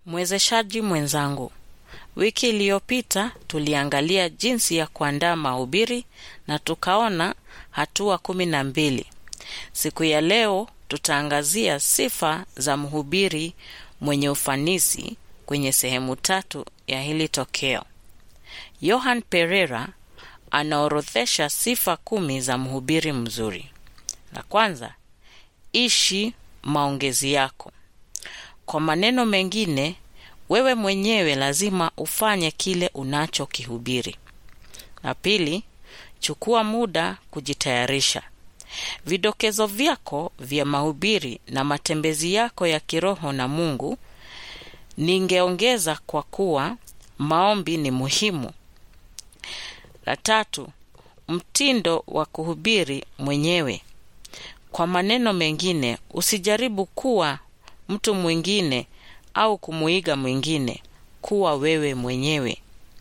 Mwezeshaji mwenzangu, wiki iliyopita tuliangalia jinsi ya kuandaa mahubiri na tukaona hatua kumi na mbili. Siku ya leo tutaangazia sifa za mhubiri mwenye ufanisi kwenye sehemu tatu ya hili tokeo. Johan Pereira anaorodhesha sifa kumi za mhubiri mzuri. La kwanza, ishi maongezi yako. Kwa maneno mengine, wewe mwenyewe lazima ufanye kile unachokihubiri. La pili, chukua muda kujitayarisha. Vidokezo vyako vya mahubiri na matembezi yako ya kiroho na Mungu. Ningeongeza kwa kuwa maombi ni muhimu. La tatu, mtindo wa kuhubiri mwenyewe. Kwa maneno mengine, usijaribu kuwa mtu mwingine au kumuiga mwingine, kuwa wewe mwenyewe.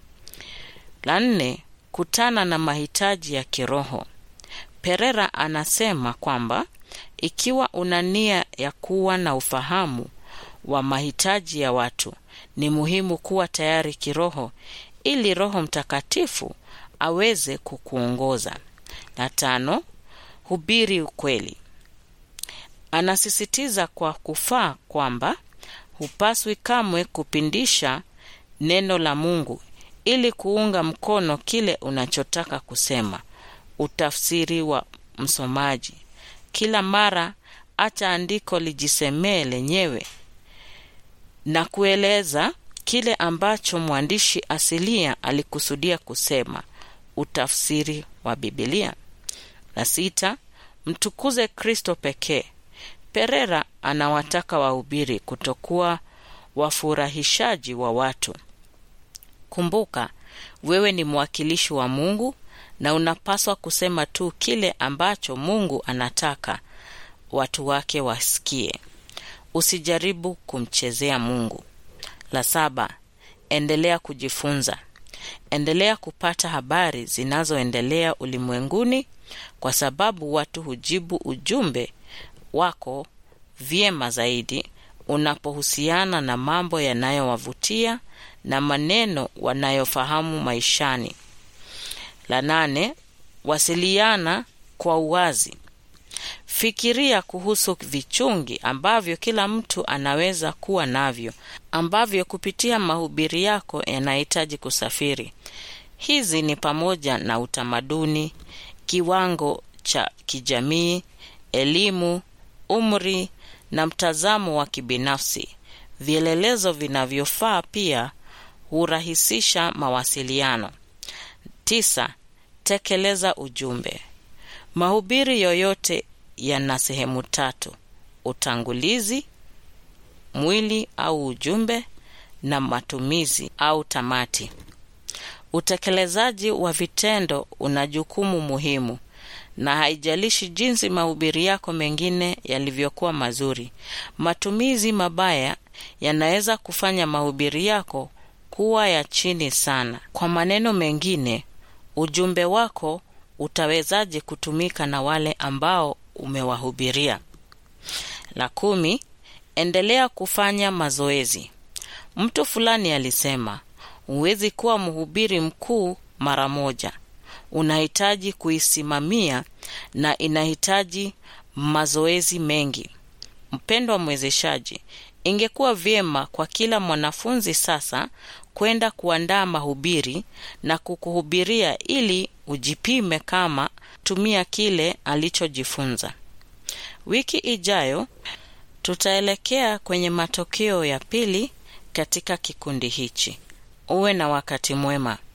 La nne, kutana na mahitaji ya kiroho. Perera anasema kwamba ikiwa una nia ya kuwa na ufahamu wa mahitaji ya watu, ni muhimu kuwa tayari kiroho ili Roho Mtakatifu aweze kukuongoza. La tano, hubiri ukweli. Anasisitiza kwa kufaa kwamba hupaswi kamwe kupindisha neno la Mungu ili kuunga mkono kile unachotaka kusema. Utafsiri wa msomaji. Kila mara acha andiko lijisemee lenyewe na kueleza kile ambacho mwandishi asilia alikusudia kusema. Utafsiri wa Biblia. La sita, mtukuze Kristo pekee. Perera anawataka wahubiri kutokuwa wafurahishaji wa watu. Kumbuka, wewe ni mwakilishi wa Mungu na unapaswa kusema tu kile ambacho Mungu anataka watu wake wasikie. Usijaribu kumchezea Mungu. La saba, endelea kujifunza. Endelea kupata habari zinazoendelea ulimwenguni kwa sababu watu hujibu ujumbe wako vyema zaidi unapohusiana na mambo yanayowavutia na maneno wanayofahamu maishani. La nane, wasiliana kwa uwazi. Fikiria kuhusu vichungi ambavyo kila mtu anaweza kuwa navyo, ambavyo kupitia mahubiri yako yanahitaji kusafiri. Hizi ni pamoja na utamaduni, kiwango cha kijamii, elimu, umri na mtazamo wa kibinafsi. Vielelezo vinavyofaa pia hurahisisha mawasiliano. Tisa, tekeleza ujumbe. Mahubiri yoyote yana sehemu tatu: utangulizi, mwili au ujumbe, na matumizi au tamati. Utekelezaji wa vitendo una jukumu muhimu, na haijalishi jinsi mahubiri yako mengine yalivyokuwa mazuri, matumizi mabaya yanaweza kufanya mahubiri yako kuwa ya chini sana. Kwa maneno mengine, ujumbe wako utawezaje kutumika na wale ambao umewahubiria? La kumi, endelea kufanya mazoezi. Mtu fulani alisema, huwezi kuwa mhubiri mkuu mara moja. Unahitaji kuisimamia na inahitaji mazoezi mengi. Mpendwa mwezeshaji, ingekuwa vyema kwa kila mwanafunzi sasa kwenda kuandaa mahubiri na kukuhubiria ili ujipime kama tumia kile alichojifunza. Wiki ijayo tutaelekea kwenye matokeo ya pili katika kikundi hichi. Uwe na wakati mwema.